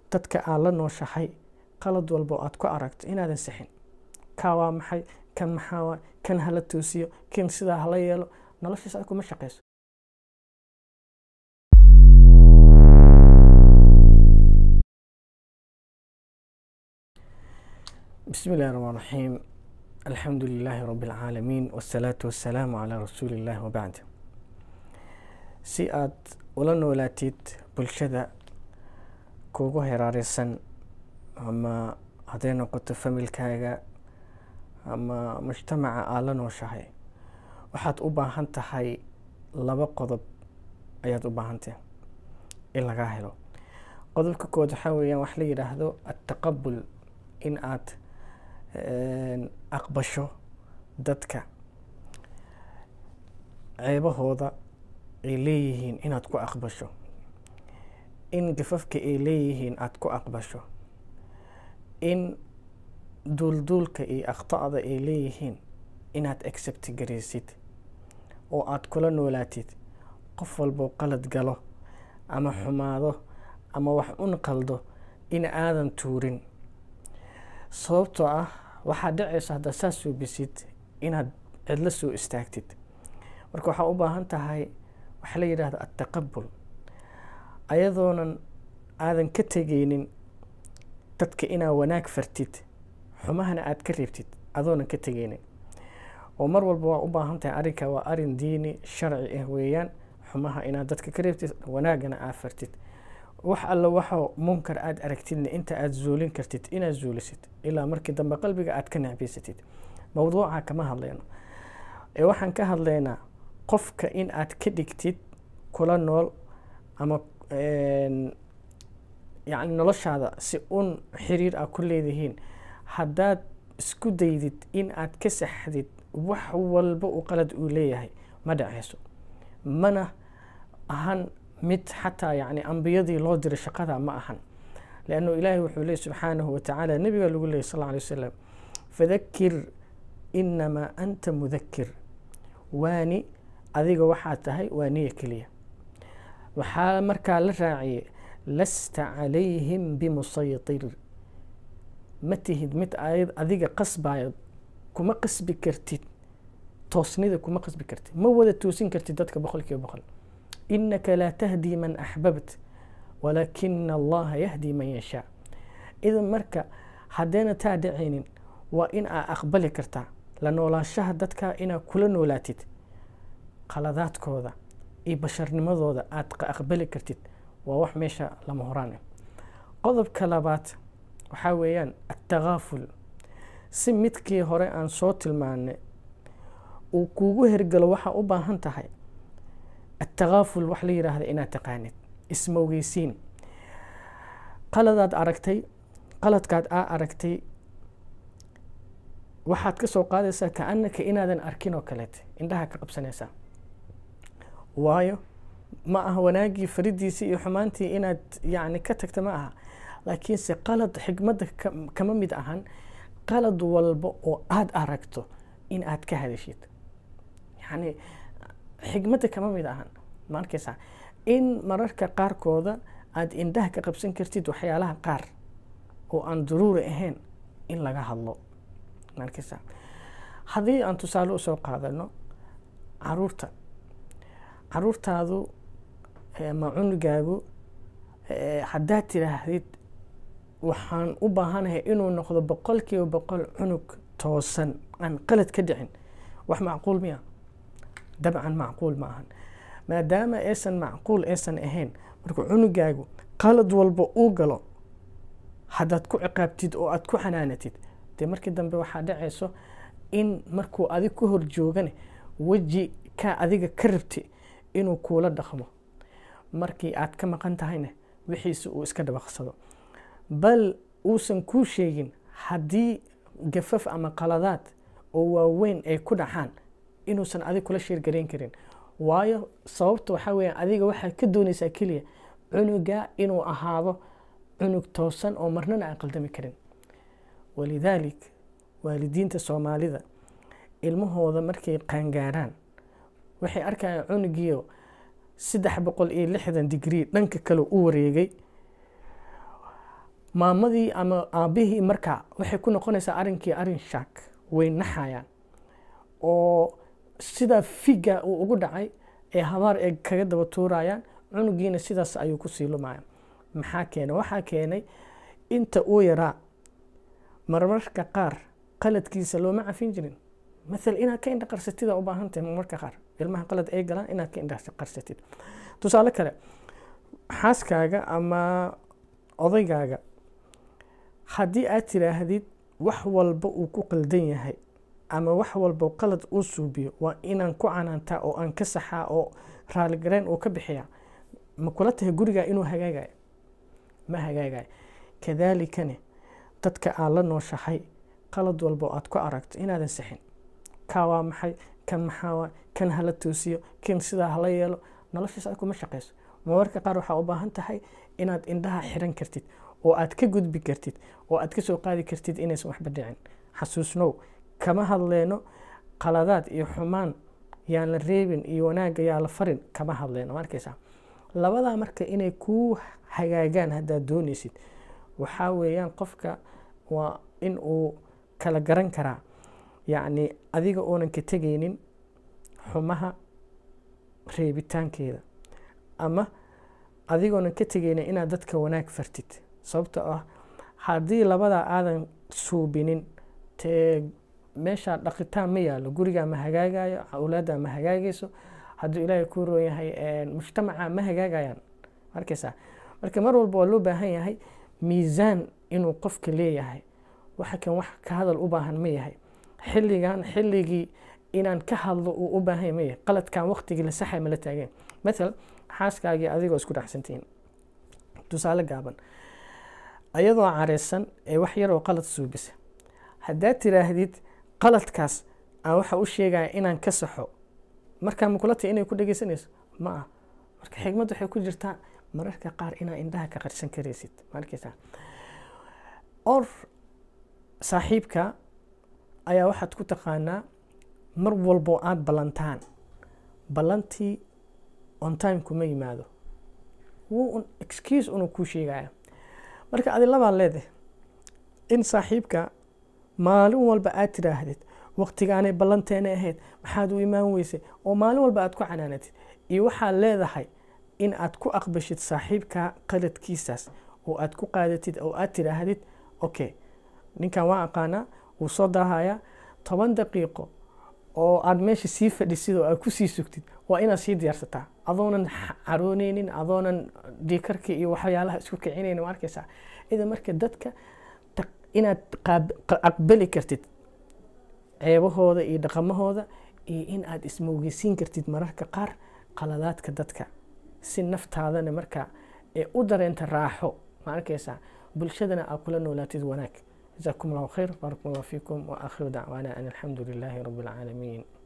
dadka aad la nooshahay qalad walba oo aad ku aragto inaadan sixin kaa waa maxay kan maxaa waa kan hala toosiyo kan sidaa hala yeelo noloshaas aad kuma shaqayso بسم الله الرحمن الرحيم الحمد لله رب العالمين والصلاة والسلام على رسول الله وبعد si aad ula noolaatid bulshada kuugu heraareysan ama hadday noqoto familkaaga ama mujtamaca aad la nooshahay waxaad u baahan tahay laba qodob ayaad u baahantahay in lagaa helo qodobka kood waxaa weeyaan wax la yidhaahdo attaqabul in aad aqbasho dadka ceebahooda ay leeyihiin inaad ku aqbasho in gafafka ay leeyihiin aada ku aqbasho in duulduulka iyo akhta'da ay leeyihiin inaad accept garaysid oo aada kula noolaatid qof walboo qalad galo ama xumaado ama wax un qaldo in aadan tuurin sababtoo ah waxaad dhacaysa haddaad saas suubisid inaad cidlo soo istaagtid marka waxaa u baahan tahay waxaa la yidhaahda attaqabul ayadoonan aadan ka tegeynin dadka inaad wanaag fartid xumahana aada ka reebtid adoonan ka tegeynin oo mar walba waa u baahan tahay arrinka waa arrin diini sharci ah weeyaan xumaha inaad dadka ka reebtid wanaagana aad fartid wax alla waxoo munkar aada aragtidna inta aada zuulin kartid inaad zuulisid ilaa markii dambe qalbiga aada ka necbaysatid mowduuca kama hadlayno ee waxaan ka hadlaynaa qofka in aad ka dhigtid kula nool ama yacni noloshaada si un xiriir ah ku leedihiin haddaad isku daydid in aad ka saxdid wax walba uu qalad uu leeyahay ma dhaceyso mana ahan mid xataa yacni ambiyadii loo diray shaqada ma ahan leannu ilaahay wuxuu leeyay subxaanahu watacaala nebiga lagu leeyay sal lla alay wasalam fadakir inamaa anta mudakir waani adiga waxaad tahay waa niya keliya waxaa markaa la raaciyey lasta calayhim bimusaytir ma tihid mid adiga qasbayo kuma qasbi kartid toosnida kuma qasbi kartid ma wada toosin kartid dadka boqol kiiba boqol inaka laa tahdii man axbabt walaakina allaha yahdi man yashaa idan marka haddayna taa dhacaynin waa in aa aqbali kartaa la noolaashaha dadka inaad kula noolaatid qaladaadkooda iyo basharnimadooda aada aqbali kartid waa wax meesha lama horaan ah qodobka labaad waxaa weeyaan attakaaful si midkii hore aan soo tilmaanay uu kuugu hergalo waxaa u baahan tahay attakaaful wax la yidhaahda inaad taqaanid ismowgeysiin qaladaad aragtay qaladkaad aa aragtay waxaad ka soo qaadaysaa ka-anaka inaadan arkin oo kaleete indhaha ka qabsanaysaa waayo ma aha wanaaggii faridiisii iyo xumaantii inaad yacni ka tagta ma aha laakiinse qalad xigmadda kama mid ahan qalad walba oo aada aragto in aad ka hadashid yacni xigmadda kama mid ahan ma arkaysaa in mararka qaarkooda aada indhaha ka qabsan kartid waxyaalaha qaar oo aan daruuri ahayn in laga hadlo ma arkaysaa haddii aan tusaale usoo qaadano caruurta caruurtaadu ama cunugaagu haddaad tidhaahdid waxaan u baahanahay inuu noqdo boqol kiiba boqol cunug toosan aan qalad ka dhicin wax macquul miya dabcan macquul ma ahan maadaama aysan macquul aysan ahayn marka cunugaagu qalad walba uu galo haddaad ku ciqaabtid oo aada ku xanaanatid dee markii dambe waxaa dhacayso in markuu adig ku hor joogane weji kaa adiga ka rabti inuu kuula dhaqmo markii aad ka maqan tahayna wixiisa uu iska dhabaqsado bal uusan kuu sheegin haddii gafaf ama qaladaad oo waaweyn ay ku dhacaan inuusan adig kula sheergarayn karin waayo sababta waxaa weeyaan adiga waxaad ka doonaysaa keliya cunuga inuu ahaado cunug toosan oo marnana aan qaldami karin walidaalik waalidiinta soomaalida ilmahooda markay qaangaaraan waxay arkayaan cunugiio saddex boqol iyo lixdan digrii dhanka kale u wareegay maamadii ama aabihii markaa waxay ku noqonaysaa arrinkii arrin shaak way naxayaan oo sida figa uu ugu dhacay ee habaar ee kaga daba tuurayaan cunugiina sidaas ayuu ku sii lumaya maxaa keenay waxaa keenay inta uu yaraa marmarka qaar qaladkiisa looma cafin jirin maal inaad ka indha qarsatid u baahan tahay marmarka qaar ilmaha qalad ay galaan inaad ka indha qarsatid tusaale kale xaaskaaga ama odaygaaga haddii aad tiraahdid wax walba uu ku qaldan yahay ama wax walba qalad uu suubiyo waa inaan ku canaantaa oo aan ka saxaa oo raaligareen uu ka bixiya ma kula tahay gurigaa inuu hagaagayo ma hagaagayo kadaalikane dadka aad la nooshahay qalad walba aad ku aragto inaadan sixin kaa waa maxay kan maxaa waa kan hala toosiyo kan sidaa hala yeelo noloshaas aad kuma shaqayso marmarka qaar waxaa u baahan tahay inaad indhaha xiran kartid oo aad ka gudbi kartid oo aad ka soo qaadi kartid inaysan waxba dhicin xasuusnow kama hadleyno qaladaad iyo xumaan yaan la reebin iyo wanaagga yaa la farin kama hadleyno ma arkaysaa labadaa marka inay kuu hagaagaan haddaad doonaysid waxaa weeyaan qofka waa in uu kala garan karaa yacni adiga oonan ka tegaynin xumaha reebitaankeeda ama adigoonan ka tegaynin inaad dadka wanaag fartid sababto ah haddii labadaa aadan suubinin tee meeshaa dhaqitaan ma yaalo gurigaa ma hagaagayo awlaaddaa ma hagaagayso hadduu ilaahay kuu roon yahay mujtamaca ma hagaagayaan arkaysaa marka mar walba waa loo baahan yahay miisaan inuu qofka leeyahay waxa kan wax ka hadal u baahan ma yahay xilligan xilligii inaan ka hadlo uu u baahan ma yahay qaladkan waqtigii la saxay ma la taageen matal xaaskaagii adigoo isku dhacsantihiin tusaale gaaban ayadoo careysan ee wax yaroo qalad suubisa haddaad tiraahdid qaladkaas aan waxa u sheegaya inaan ka saxo markaa ma kula tahay inay ku dhegeysanayso ma ah marka xigmad waxay ku jirtaa mararka qaar inaa indhaha ka qarsan karaysid ma arkaysaa or saaxiibka ayaa waxaad ku taqaanaa mar walbo aada ballantaan ballantii on time kuma yimaado wuu excuse unuu kuu sheegaya marka adi labaa leedahay in saaxiibka maalin walba aad tiraahdid waqtigaanay ballanteena ahayd maxaad u imaan weysay oo maalin walba aad ku canaanatid iyo waxaad leedahay in aad ku aqbashid saaxiibka qaladkiisaas oo aad ku qaadatid oo aad tiraahdid okay ninkan waa aqaanaa wuu soo daahayaa toban daqiiqo oo aad meesha sii fadhisid oo aad kusii sugtid waa inaad sii diyaarsataa adoonan carooneynin adoonan diikarka iyo waxyaalaha isku kicinaynin ma arkaysaa idan marka dadka inaad aqbali kartid ceebahooda iyo dhaqamahooda iyo in aad ismoogeysiin kartid mararka qaar qaladaadka dadka si naftaadana marka ee u dareenta raaxo ma arkaysaa bulshadana aad kula noolaatid wanaag جزاكم الله خير بارك الله فيكم وآخر دعوانا أن الحمد لله رب العالمين